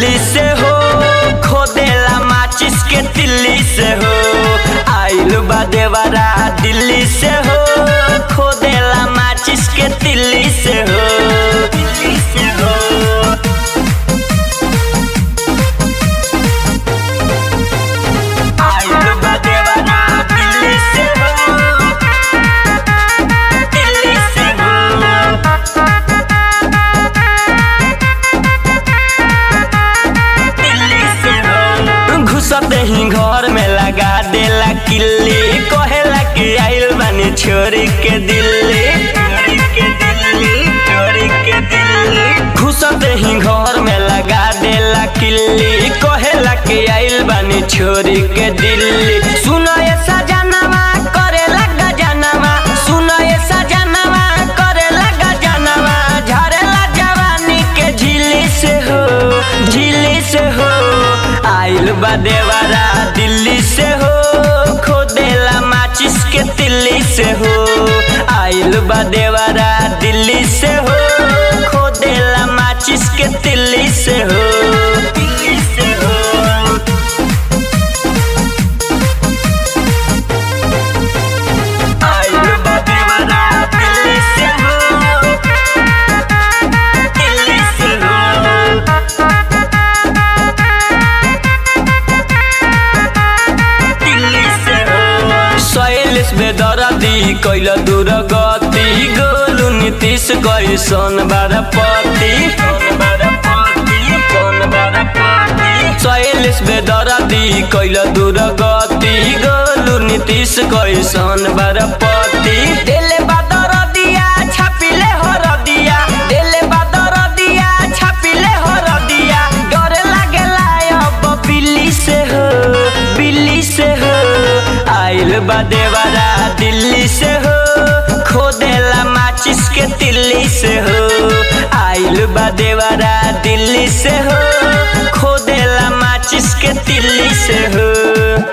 दिल्ली से हो खोदेला माचिस के दिल्ली से हो आइल बा देवरा दिल्ली से हो खोदेला माचिस के दिल्ली से हो दिल्ली से हो आइल बा देवरा दिल्ली से हो दिल्ली से हो दिल्ली से हो घुसते ही घर में लगा देला किल्ली कहेला कि आइल बानी छोरी के दिल्ली छोरी के दिल्ली छोरी के दिल्ली घुसते ही घर में लगा देला किल्ली कहेला कि आइल बानी छोरी के दिल्ली सुनो ये सजनवा करेला गजनवा सुनो ये सजनवा करेला गजनवा झरेला जवानी के झिल्ली से हो झिल्ली से हो आइल बा देवरा दिल्ली से हो खोदेला माचिस के तिल्ली से हो आइल बा देवरा दिल्ली से हो खोदेला माचिस के तिल्ली से हो दिल्ली से हो आइल बा देवरा दिल्ली से हो दिल्ली से हो दिल्ली से हो शैलेश बेदरदी कैल दूर गति गोलू नीतीश कैसन बारपति शैलेश बेदरदी कैल दूर गति गोलू नीतीश कैसन बारपति देले बादर दिया छापिले हर दिया देले बादर दिया छापिले हर दिया डर लागेला अब बिल्ली से हो बिल्ली से हो आइल बा देवरा दिल्ली से हो खोदेला माचिस के तिल्ली से हो आइल बा देवरा दिल्ली से हो खोदेला माचिस के तिल्ली से हो